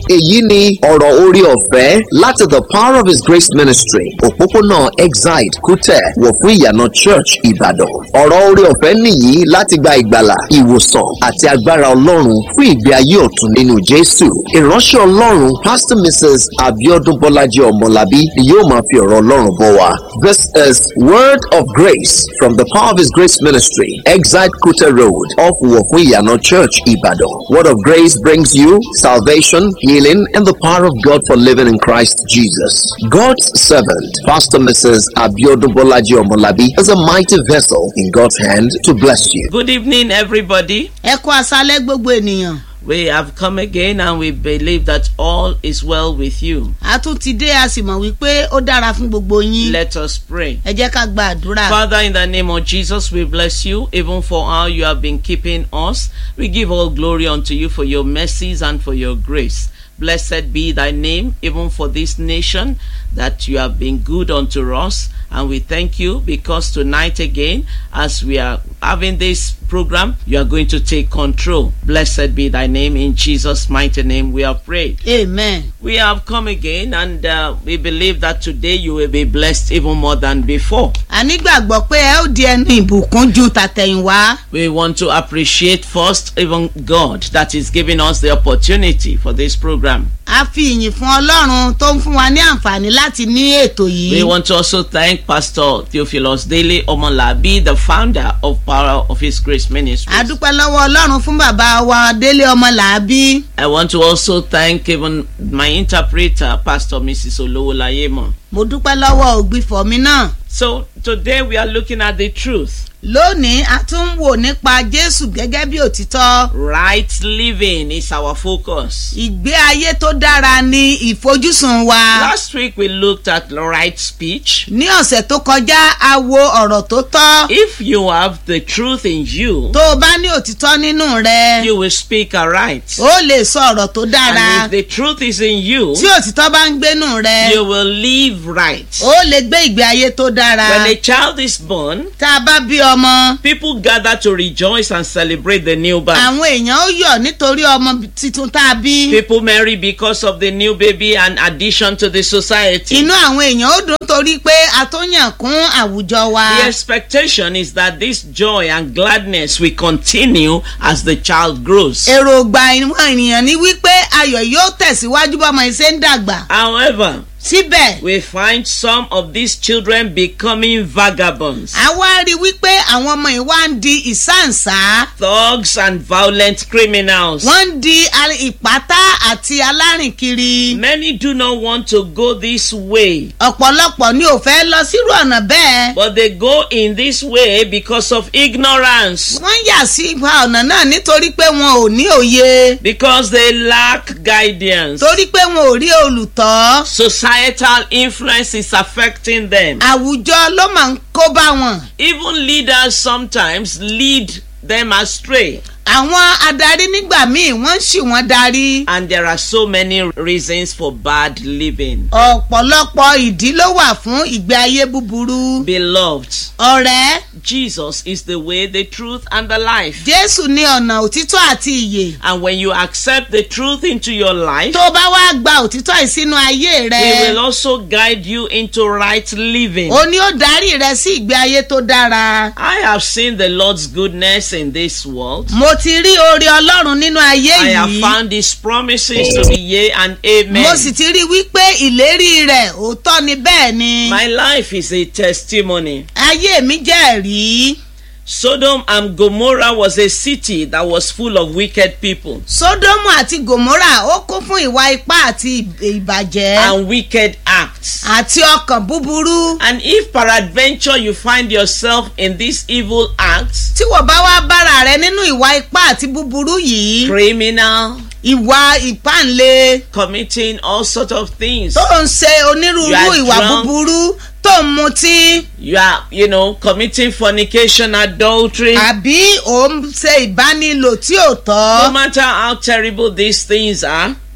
èyí ni ọ̀rọ̀ orí ọ̀fẹ́ láti the power of his grace ministry òpópónà exide kútẹ̀ wọ̀ fún ìyànà church ìbàdàn ọ̀rọ̀ orí ọ̀fẹ́ nìyí láti gba ìgbàlà ìwòsàn àti agbára ọlọ́run fún ìgbé ayé ọ̀tun nínú jésù ìránṣẹ́ ọlọ́run pastor mrs abiodun bọ́lájí ọmọlábí ni yóò máa fi ọ̀rọ̀ ọlọ́run bọ̀ wá this is word of grace from the power of his grace ministry exide kútẹ̀ road off wọ̀ fún ìyànà church ìbàdàn word of grace brings you salvation healing and the power of god for living in christ jesus god's servant pastor mrs abiodun bọ́lájí ọmọlábí is a mighty vessel in god's hand to bless you Good evening, everybody. ẹ kú aṣálẹ́ gbogbo ènìyàn We have come again and we believe that all is well with you. a tún ti dé a sì mọ̀ wípé ó dára fún gbogbo yín Let us pray. ẹ jẹ́ ká gba àdúrà Father, in the name of Jesus, we bless you even for how you have been keeping us. We give all glory unto you for your mercies and for your grace. Blessed be thy name, even for this nation, that you have been good unto us. And we thank you because tonight again, as we are having this program, you are going to take control. Blessed be thy name. In Jesus' mighty name, we have prayed. amen We have come again, and uh, we believe that today you will be blessed even more than before. a nígbàgbọ́ pé ẹ ó di ẹnu ìbùkún ju tàtẹ̀yìnwá We want to appreciate first even God that is giving us the opportunity for this program. a fi ìyìn fún ọlọ́run tó ń fún wa ní àǹfààní láti ní ètò We yìí want to also thank Pastor Theophilus Dele Omolabi, the founder of Power of His Grace a Ministries. dúpẹ́ lọ́wọ́ ọlọ́run fún bàbá wa délé ọmọ làábí I want to also thank even my interpreter, Pastor Mrs. Olowolayemo. mo dúpẹ́ lọ́wọ́ ògbìfọ̀ mi náà So today we are looking at the truth. lónìí a tún ń wò nípa jésù gẹ́gẹ́ bí òtítọ́ Right living is our focus. ìgbé ayé tó dára ni ìfojúsùn wa. Last week we looked at right speech. ní ọ̀sẹ̀ tó kọjá a wo ọ̀rọ̀ tó tọ́. If you have the truth in you, tó o bá ní òtítọ́ nínú rẹ you will speak aright. ó lè sọ ọ̀rọ̀ tó dára. And if the truth is in you, tí òtítọ́ bá ń gbénú rẹ you will live right. ó lè gbé ìgbé ayé tó dára. When a child is born, tá a bá bí ọmọ people gather to rejoice and celebrate the new birth. àwọn èèyàn ó yọ̀ nítorí ọmọ tuntun tá a bí. People marry because of the new baby and addition to the society. inú àwọn èèyàn ó dùn torí pé a tó yàn kún àwùjọ wa. The expectation is that this joy and gladness will continue as the child grows. èròǹgbà ìwọ̀n ènìyàn ni wípé ayọ̀ yóò tẹ̀síwájú bọ́mọ iṣẹ́ ń dàgbà. However, síbẹ̀ we find some of these children becoming vagabonds, a wá rí i wípé àwọn ọmọ yìí wá ń di ìsáǹsá. thugs, and violent criminals. wọ́n ń di al- ìpátá àti alárìnkiri. Many do not want to go this way, ọ̀pọ̀lọpọ̀ ni ò fẹ́ lọ sírú ọ̀nà bẹ́ẹ̀. but they go in this way because of ignorance, wọ́n yà sí ipa ọ̀nà náà nítorí pé wọn ò ní òye. because they lack guidance. torí pé wọn ò rí olùtọ́. Societal influence is affecting them. àwùjọ ló máa ń kó bá wọn. Even leaders sometimes lead them astray. àwọn adarí nígbà míì wọ́n ń ṣì wọ́n darí. And there are so many reasons for bad living. ọ̀pọ̀lọpọ̀ ìdí ló wà fún ìgbé ayé búburú. Beloved, ọ̀rẹ́ Jesus is the way, the truth, and the life. jésù ní ọ̀nà òtítọ́ àti ìyè. And when you accept the truth into your life, tó o bá wá gba òtítọ́ yìí sínú ayé rẹ. He will also guide you into right living. ó ní ó darí rẹ sí ìgbé ayé tó dára. I have seen the Lord's goodness in this world. mo ti rí oore ọlọ́run nínú ayé I have yìí. found His promises to be yea and amen. mo sì ti rí wípé ìlérí rẹ̀ òótọ́ ni bẹ́ẹ̀ ni. My life is a testimony. ayé mi jẹ́rìí. Sodom and Gomorrah was a city that was full of wicked people sódómù àti gòmórà ó kún fún ìwà ipá àti ìb- ìbàjẹ́ and wicked acts. àti ọkàn búburú. And if peradventure you find yourself in these evil acts, tí wọ́n bá wá bára rẹ nínú ìwà ipá àti búburú yìí criminal, ìwà ìpáǹle committing all sorts of things, tó ń ṣe onírúurú You are ìwà drunk. búburú tó ń mutí you are, you know, committing fornication, adultery. àbí ò ń ṣe ìbánilò tí ò No tọ́ matter how terrible these things are,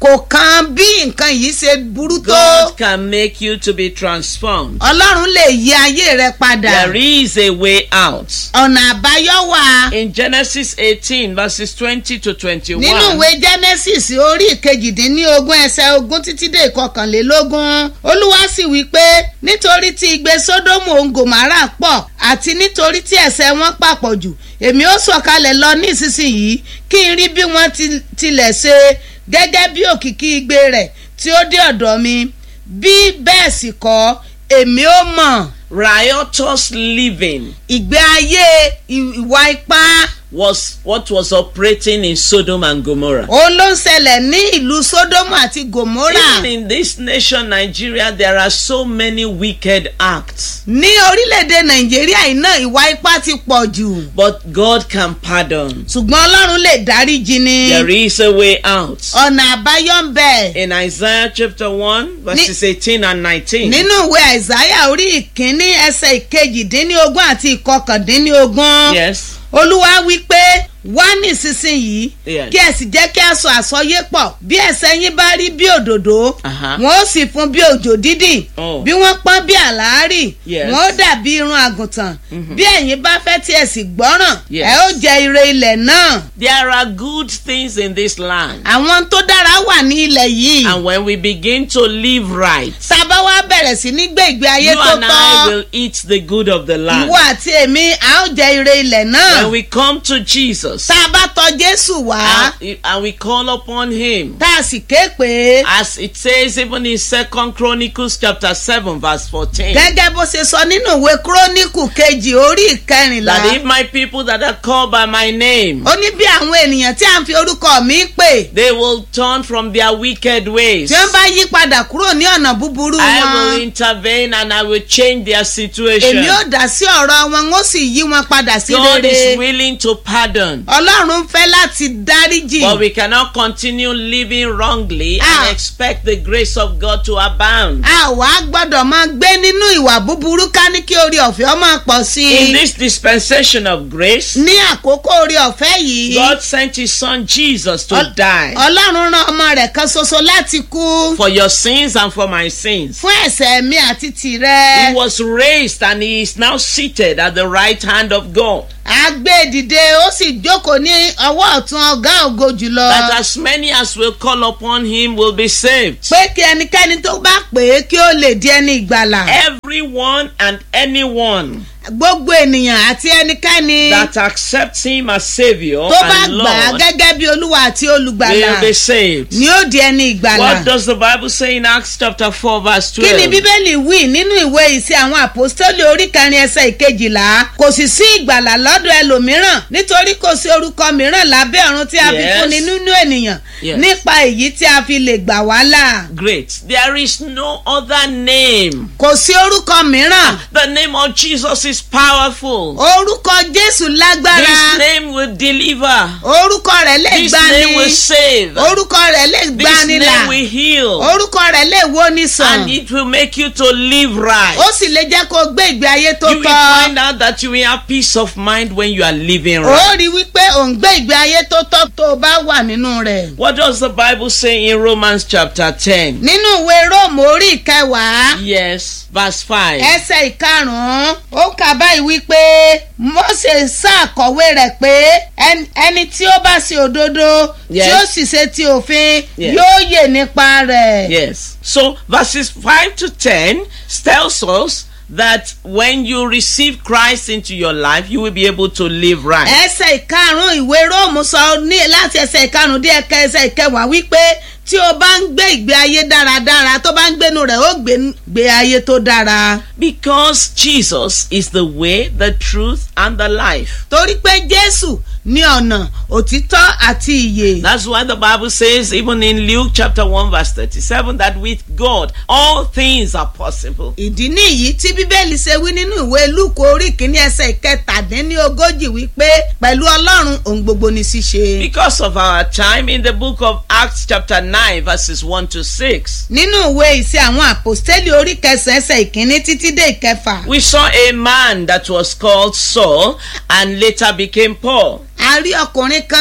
kò kan bí nǹkan yìí ṣe burú tó God can make you to be transformed. ọlọ́run lè yí ayé rẹ padà There is a way out. ọ̀nà àbáyọ wà In Genesis 18, verses 20 to 21, nínú ìwé genesis orí ìkejìdínlógún ẹsẹ̀ ogún títí dé ìkọkànlélógún olúwa sì wí pé nítorí tí igbe sódómù òun gòmárà pọ̀ àti nítorí tí ẹ̀ṣẹ̀ wọn papọ̀ jù èmi ó sọ̀kalẹ̀ lọ ní ìsinsìnyí kí n rí bí wọ́n ti- tilẹ̀ ṣe gẹ́gẹ́ bí òkìkí igbe rẹ̀ tí ó dé ọ̀dọ̀ mi bí bẹ́ẹ̀ sì kọ́ èmi ó mọ̀ riotous living ìgbé ayé ì- ìwà ipá was what was operating in Sodom and Gomorrah. òun ló ń ṣẹlẹ̀ ní ìlú sódómù àti gòmórà. Even in this nation, Nigeria, there are so many wicked acts. ní orílẹ̀-èdè nàìjíríà yìí náà ìwà ipá ti pọ̀ jù But God can pardon. ṣùgbọ́n ọlọ́run lè dáríjì ni There is a way out. ọ̀nà àbáyọ ń bẹ In Isaiah chapter 1, verses 18 and 19. nínú ìwé àìsáyà orí ìkíní ẹsẹ̀ ìkejìdínlógún àti ìkọkàndínlógún Yes. olúwa wí pé wá nísinsìnyí Yes. kí ẹ sì jẹ́ kí a sọ àsọyé pọ̀ bí ẹsẹ̀ yín bá rí bí òdòdó Aha. wọn ó sì fún bí òjò dídì Oh. bí wọ́n pọ́n bí àlàárì Yes. wọn ó dàbí irun àgùntàn bí ẹ̀yin bá fẹ́ tí ẹ sì gbọ́ràn Yes. ẹ ó jẹ ire ilẹ̀ náà There are good things in this land. àwọn tó dára wà ní ilẹ̀ yìí And when we begin to live right, tá a bá wá bẹ̀rẹ̀ sí ní gbé ìgbé ayé you tó and I tọ́ will eat the good of the land. ìwọ àti èmi a ó jẹ ire ilẹ̀ náà When we come to Jesus tá a bá tọ̀ jésù wá and, and we call upon him, tá a sì ké pé as it says even in Second Chronicles chapter 7, verse 14, gẹ́gẹ́ bó ṣe sọ nínú ìwé kúrónìkù kejì orí ìkẹrìnlá that if my people that are called by my name, ó ní bí àwọn ènìyàn tí à ń fi orúkọ mi pè they will turn from their wicked ways. tí wọ́n bá yí padà kúrò ní ọ̀nà búburú I will wọn intervene and I will change their situation. èmi ó dá sí ọ̀rọ̀ wọn ó sì yí wọn padà sí God rere is willing to pardon. ọlọ́run fẹ́ láti dáríjì But we cannot continue living wrongly Ah. and expect the grace of God to abound. a wá gbọ́dọ̀ máa gbé nínú ìwà búburú ká ní kí orí ọ̀fẹ́ ó máa pọ̀ sí In i this dispensation of grace, ní àkókò orí ọ̀fẹ́ yìí God sent His Son Jesus to Ol- die ọlọ́run rán ọmọ rẹ̀ kan ṣoṣo láti kú for your sins and for my sins. fún ẹ̀ṣẹ̀ mi àti tìrẹ. He was raised and He is now seated at the right hand of God. a gbé dìde ó sì jókòó ní ọwọ́ ọ̀tún ọ̀gá ògo jùlọ. That as many as will call upon Him will be saved. pé kí ẹnikẹ́ni tó bá pè é kí ó lè di ẹni ìgbàlà. Everyone and anyone gbogbo ènìyàn àti ẹnikẹ́ni that accepts Him as Savior tó bá and gbà á Lord gẹ́gẹ́ bí olúwa àti olùgbàlà will be saved. ni ó di ẹni ìgbàlà. What does the Bible say in Acts chapter 4 verse kí ni 12? bíbélì wí nínú ìwé ìsìn àwọn àpòstólì orí kẹrin ẹsẹ̀ ìkejìlá kò sì sí ìgbàlà lọ́dọ̀ ẹlòmíràn nítorí kò sí orúkọ mìíràn lábẹ́ ọ̀run tí a fi Yes. fúnni nínú ènìyàn Yes. nípa èyí tí a fi lè gbà wá là. Great. There is no other name. kò sí orúkọ mìíràn The name of Jesus is powerful. orúkọ jésù This lágbára name will deliver. orúkọ rẹ̀ lè This gbani name will save. orúkọ rẹ̀ lè This gbani là name will heal. orúkọ rẹ̀ lè wo ni sàn And it will make you to live right. ó sì lè jẹ́ kó gbé ìgbé ayé tó You will tọ́ find out that you will have peace of mind when you are living ó right. rí wípé ò ń gbé ìgbé ayé tó tọ́ tó o bá wà nínú rẹ̀. What does the Bible say in Romans chapter 10? nínú ìwé róòmù orí ìkẹwàá Yes, verse 5. ẹsẹ̀ ìkarùn-ún ó kà báyìí wípé mọ́sẹ̀ ṣàkọ̀wé rẹ̀ pé ẹn- ẹni tí ó bá ṣe òdodo Yes. tí ó sì ṣe ti òfin Yes. yóò yè nípa rẹ̀. Yes. So verses 5 to 10 tells us that when you receive Christ into your life, you will be able to live right. ẹsẹ̀ ìkarùn-ún ìwé róòmù sọ ní láti ẹsẹ̀ ìkarùn-ún dé ẹ̀ka ẹsẹ̀ ìkẹwàá wípé tí o bá ń gbé ìgbé ayé dáradára tó bá ń gbénu rẹ̀ ó gbé gbé ayé tó dára. Because Jesus is the way, the truth, and the life. torí pé jésù ní ọ̀nà òtítọ́ àti ìyè. That's why the Bible says, even in Luke chapter 1, verse 37, that with God all things are possible. ìdí nìyí tí bíbélì ṣe wí nínú ìwé lúkọ orí kìíní ẹsẹ̀ ìkẹtàdínlógójì wípé pẹ̀lú ọlọ́run ohun gbogbo ni ṣíṣe. Because of our time in the book of Acts chapter 9, verses 1 to 6, nínú ìwé ìṣe àwọn àpòstélì orí kẹsàn-án ẹsẹ̀ ìkíní títí dé ìkẹfà we saw a man that was called Saul and later became Paul. a rí ọkùnrin kan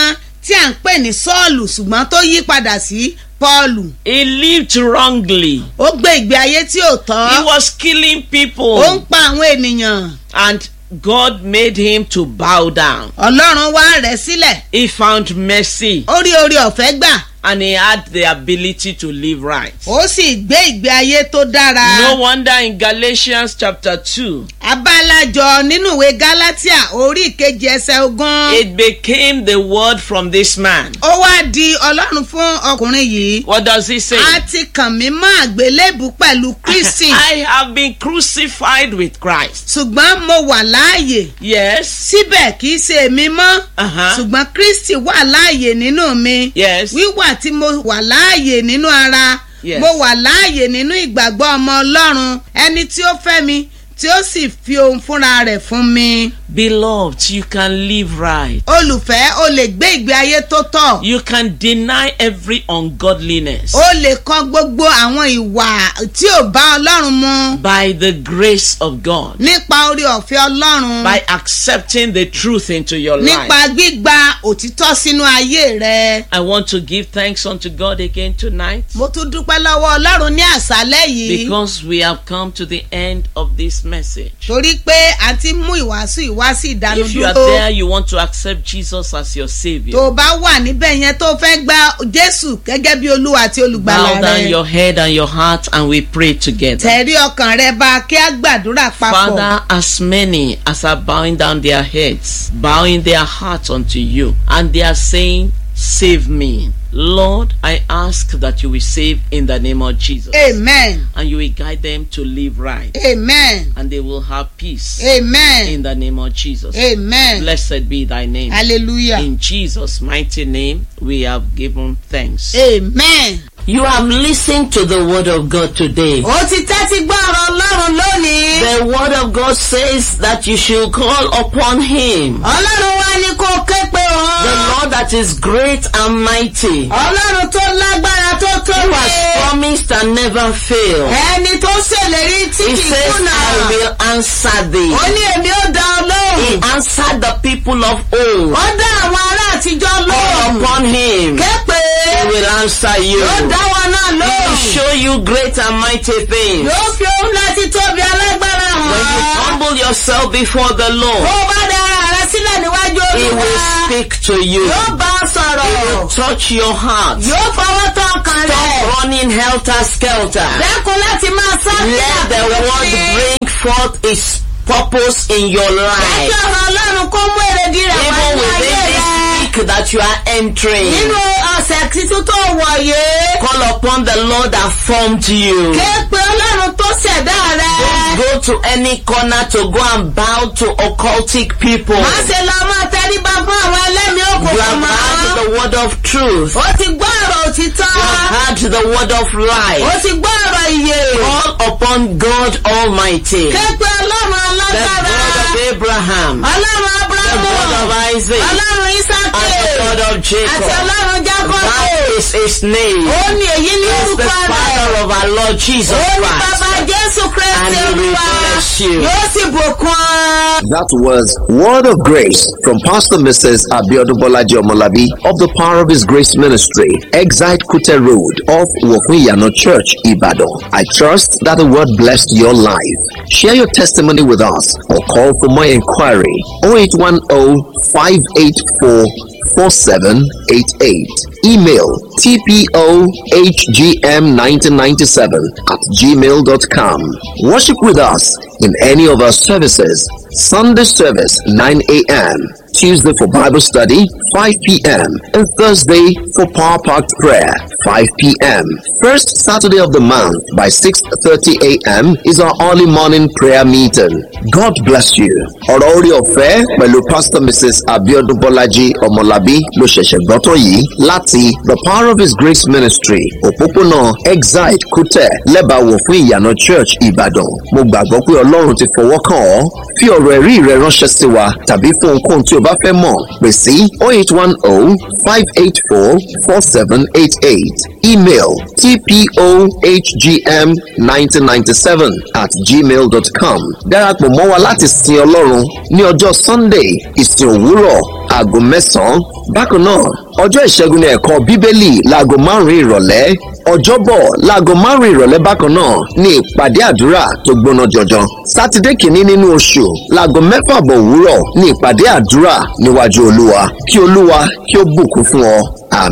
tí à ń pè ní sọ́ọ̀lù ṣùgbọ́n tó yí padà sí pọ́ọ̀lù He lived wrongly. ó gbé ìgbé ayé tí ò tọ́ He was killing ó ń people. pa àwọn ènìyàn And God made him to bow down. ọlọ́run wá rẹ̀ sílẹ̀ He found mercy ó rí orí ọ̀fẹ́ gbà and he had the ability to live right. ó sì gbé ìgbé ayé tó dára No wonder in Galatians chapter 2, abálájọ nínú ìwé gálátíà orí ìkejì ẹsẹ̀ ogún it became the word from this man. ó wá di ọlọ́run fún ọkùnrin yìí What does he say? a ti kàn mí mọ́ àgbélébù pẹ̀lú kristi I have been crucified with Christ. ṣùgbọ́n mo wà láàyè Yes. síbẹ̀ kì í ṣe èmi mọ́ Uh-huh. ṣùgbọ́n kristi wà láàyè nínú mi Yes. wíwà tí mo wà láàyè nínú ara Yes. mo wà láàyè nínú ìgbàgbọ́ ọmọ ọlọ́run ẹni tí ó fẹ́ mi tí ó sì fi ohun fúnra rẹ̀ fún mi. Beloved, you can live right. olùfẹ́ o lè gbé ìgbé ayé tó tọ́ You can deny every ungodliness o lè kọ gbogbo àwọn ìwà tí ò bá ọlọ́run mu by the grace of God, nípa orí ọ̀fẹ́ ọlọ́run by accepting the truth into your nípa life. gbígba òtítọ́ sínú ayé rẹ. I want to give thanks unto God again tonight mo tún dúpẹ́ lọ́wọ́ ọlọ́run ní àṣálẹ́ yìí because we have come to the end of this message. torí pé a ti mú ìwàásù ìwá sí If you are ìdánudúró. there, you want to accept Jesus as your tó Savior. o bá wà níbẹ̀ yẹn tó fẹ́ gba jésù gẹ́gẹ́ bí olúwa àti olùgbàlà Bow down rẹ your head and your heart and we pray together. tẹ̀rí ọkàn rẹ bá kí á gbàdúrà papọ̀ Father, as many as are bowing down their heads, bowing their hearts unto you, and they are saying, Save me. Lord, I ask that you will save in the name of Jesus. amen And you will guide them to live right. amen And they will have peace amen in the name of Jesus. amen Blessed be thy name. hallelujah In Jesus' mighty name, we have given thanks. amen. You have listened to the word of God today. ó ti tẹ́tí gbọ́ ọ̀rọ̀ ọlọ́run lónìí. The word of God says that you should call upon him. ọlọ́run wá ní kó ké pe The òun. Lord that is great and mighty, ọlọ́run tó lágbára tó who tóbi. has promised and never failed. ẹni tó ṣèlérí tí He kì í says, kùnà. I will answer thee. ó ní èmi ó dá ọ He lóhùn. answered the people of old. ó dá àwọn ará àtijọ́ Call lóhùn. upon him. ké pe. He will answer you. yóò dá wọn náà He will lóhùn. show you great and mighty things. yóò fi ohun láti tóbi alágbára When you hàn. humble yourself before the bó Lord, o bá dá ara rẹ sílẹ̀ níwájú He will olúwa. speak to you. yóò bá ọ sọ̀rọ̀. Touch your heart. yóò fọwọ́ tán ọkàn rẹ̀. Stop running helter skelter. dẹ́kun láti máa sá Let the word bring forth its purpose in your life. Ẹjọ́ ọ̀rọ̀ Ọlọ́run kó mú èrèdí rẹ̀ wá Even ní ayé within rẹ̀. this week that you are entering, Nínú ọ̀sẹ̀ tuntun tó wọ̀ yìí. call upon the Lord that formed you. Ké pe Ọlọ́run tó ṣẹ̀dá rẹ̀. Go to any corner to go and bow to occultic people. Má ṣe lọ máa tẹríba fún àwọn ẹlẹ́mìí You òkùnkùn have mọ́. heard the word of truth. Ó ti gbọ́ ọ̀rọ̀ òtítọ́. You have heard the word of Ó life. ti gbọ́ ọ̀rọ̀ ìyè. Call upon God Almighty, Ké pe Ọlọ́run the alágbára. God of Abraham, Ọlọ́run the Ábúráhámù. God of Isaac, Ọlọ́run Ísákè. and the God of Àti Jacob. Ọlọ́run Jákọ́bù. That is his name. Ó ní èyí ní He's the orúkọ rẹ̀. Father of our Lord Jesus Ó ní Christ. bàbá Jésù Kristi And he will Olúwa. bless you. Yóò sì bùkún ọ. That was Word of Grace from Pastor Mrs. Abiodun Bolaji Omolabi of the Power of His Grace Ministry, Exite Kute Road off Wokuyano Church, Ibadan. I trust that the word blessed your life. Share your testimony with us or call for more inquiry 0810 584 4788. Email tpohgm1997 at gmail.com. Worship with us in any of our services. Sunday service 9 a.m. Tuesday for Bible study 5 p.m. and Thursday for Power Packed Prayer 5 p.m. First Saturday of the month by 6:30 a.m. is our early morning prayer meeting. God bless you. Ọ̀rọ̀ orí ọ̀fẹ́ pẹ̀lú Pastor Mrs. Abiodun Bọ́lájí Ọmọlábí ló ṣẹ̀ṣẹ̀ gbọ́tọ̀ yìí láti The Power of His Grace Ministry òpópónà Exide Kútẹ̀ lẹ́bàáwò fún ìyànà Church Ìbàdàn. Mo gbàgbọ́ pé Ọlọ́run ti fọwọ́ kàn ọ́. Fi ọ̀rọ̀ ẹ̀rí rẹ ránṣẹ́ sí wa tàbí fún ohunkóhun tí o bá fẹ́ mọ̀ pè sí 0810 584 4788. Email tpohgm1997 at gmail.com. Darapọ̀ mọ́ wa láti sin Ọlọ́run ní ọjọ́ Sunday ìsìn òwúrọ̀ aago mẹ́sàn-án bákan náà ọjọ́ ìṣẹ́gun ní ẹ̀kọ́ bíbélì láago márùn-ún ìrọ̀lẹ́ ọjọ́bọ̀ láago márùn-ún ìrọ̀lẹ́ bákan náà ní ìpàdé àdúrà tó gbóná jọjọ sátidé kìíní nínú oṣù láago mẹ́fà bọ̀ òwúrọ̀ ní ìpàdé àdúrà níwájú olúwa kí olúwa kí ó bùkún fún ọ àmín.